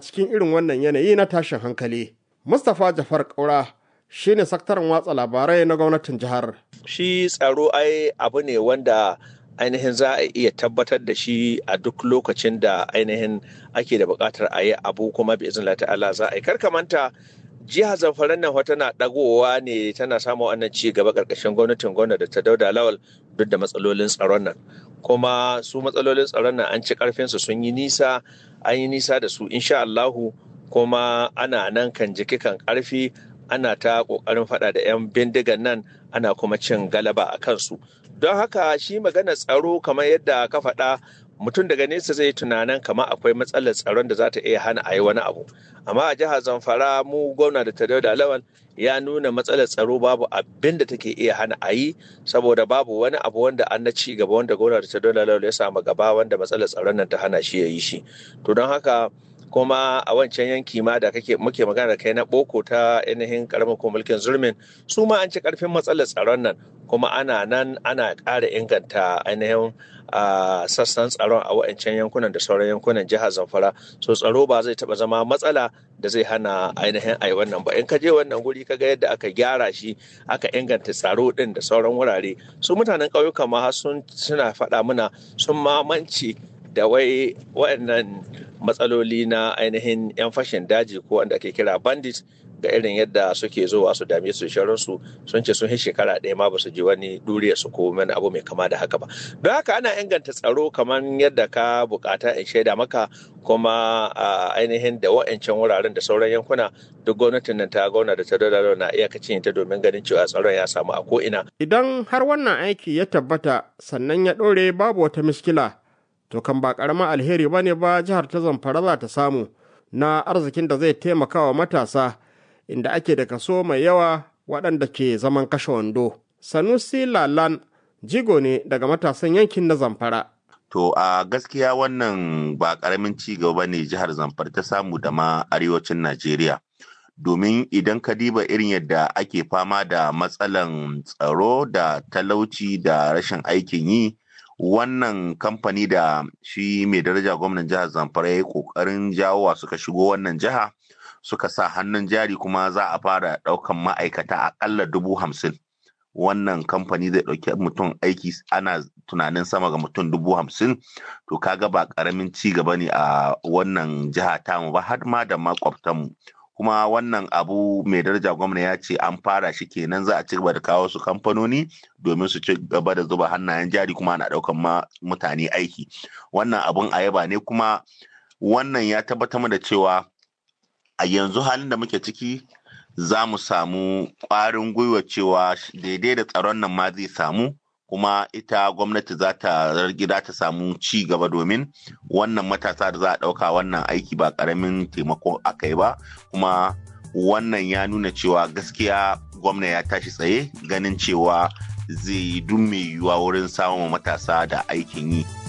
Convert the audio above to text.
cikin irin wannan yanayi na tashin hankali. Mustapha Jafar Kaura shine sakataren watsa labarai na gwamnatin jihar. Shi tsaro ai abu ne wanda ainihin za a iya tabbatar da shi a duk lokacin da ainihin ake da buƙatar a yi abu kuma bi izin ta'ala za a yi karkamanta jihar zamfara nan tana dagowa ne tana samun wannan ci gaba ƙarƙashin gwamnatin gwamnati da ta dauda lawal duk da matsalolin tsaron nan kuma su matsalolin tsaron nan an ci karfinsu sun yi nisa an yi nisa da su insha Allahu kuma ana nan kan jiki kan karfi ana ta kokarin fada da 'yan bindigan nan ana kuma cin galaba a kansu don haka shi magana tsaro kamar yadda ka faɗa mutum daga nesa zai tunanin kamar akwai matsalar tsaron da za ta iya hana a yi wani abu amma a jihar zamfara mu gwamna da ta da lawan ya nuna matsalar tsaro babu abin da take iya hana a yi saboda babu wani abu wanda an na ci gaba wanda gwamna da ta da lawan ya samu gaba wanda matsalar tsaron nan ta hana shi ya yi shi to don haka kuma a wancan yanki ma da kake muke magana da kai na boko ta ainihin karamin ko mulkin zulmin su ma an ci karfin matsalar tsaron nan kuma ana nan ana ƙara inganta ainihin sassan tsaron a wancan yankunan da sauran yankunan jihar zamfara so tsaro ba zai taba zama matsala da zai hana ainihin ai wannan ba in ka je wannan guri ka ga yadda aka gyara shi aka inganta tsaro din da sauran wurare su mutanen ƙauyuka ma sun suna faɗa mana sun mamanci da wai waɗannan matsaloli na ainihin 'yan fashin daji ko wanda ake kira bandit ga irin yadda suke zuwa su dame su su sun ce sun yi shekara ɗaya ma ba su ji wani duriya su ko wani abu mai kama da haka ba don haka ana inganta tsaro kamar yadda ka bukata in shaida maka kuma ainihin da wa'ancan wuraren da sauran yankuna duk gwamnatin nan ta gauna da ta dole na iyakacin ta domin ganin cewa tsaron ya samu a ko'ina. Idan har wannan aiki ya tabbata sannan ya ɗore babu wata miskila to kan ba ƙaramin alheri ba ne ba jihar ta zamfara za ta samu na arzikin da zai taimaka wa matasa inda ake da kaso mai yawa waɗanda ke zaman kashe wando. Sanusi Lalan jigo ne daga matasan yankin na zamfara. To a gaskiya wannan ba ƙaramin ci gaba ne jihar zamfara ta samu da ma arewacin Najeriya. Domin idan ka diba irin yadda ake fama da matsalan tsaro da talauci da rashin aikin yi, wannan kamfani da shi mai daraja gwamnan jihar zamfara ya yi kokarin jawowa suka shigo wannan jiha suka sa hannun jari kuma za a fara daukan ma'aikata akalla dubu hamsin wannan kamfani zai dauki mutum aiki ana tunanin sama ga mutum dubu hamsin to kaga ba karamin ci gaba ne a wannan jiha tamu ba har ma da makwabtanmu kuma wannan abu mai daraja gwamna ya ce an fara shi kenan za a ci gaba da kawo su kamfanoni domin su ci gaba da zuba hannayen jari kuma ana daukan ma mutane aiki wannan abun a yaba ne kuma wannan ya tabbatar da cewa a yanzu halin da muke ciki za mu samu ƙwarin gwiwa cewa daidai da tsaron nan ma zai samu kuma ita gwamnati za ta gida ta samu ci gaba domin wannan matasa da za a ɗauka wannan aiki ba ƙaramin taimako a kai ba kuma wannan ya nuna cewa gaskiya gwamna ya tashi tsaye ganin cewa zai yi duk mai yiwuwa wurin samun matasa da aikin yi.